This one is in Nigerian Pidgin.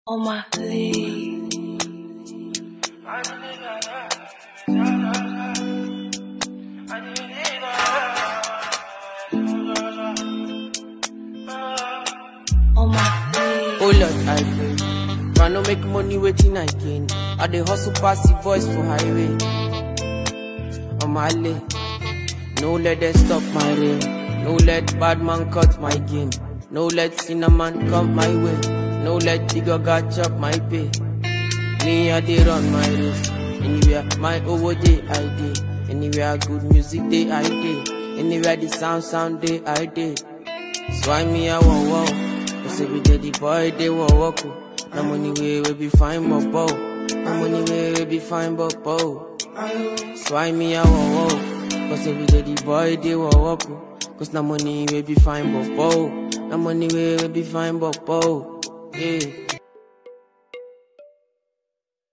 on my league. On my league. Oh Lord, I pray. Try no make money waiting I gain. I dey hustle pass the voice for highway. On my lane. No let them stop my rain. No let bad man cut my game. No let cinnamon come my way. No let Tigoga chop my pay. Me I dey run my race. Anywhere my over day I dey. Anywhere good music day I dey. Anywhere the sound sound day I dey. So I me I want wow. Cause every day the boy they want walk. No money way we be fine but bow. No money way we be fine but bow. So I me I want wow. Cause every day the boy they want walk. Cause no money we be fine but bow. No money way we be fine but bow. Yeah.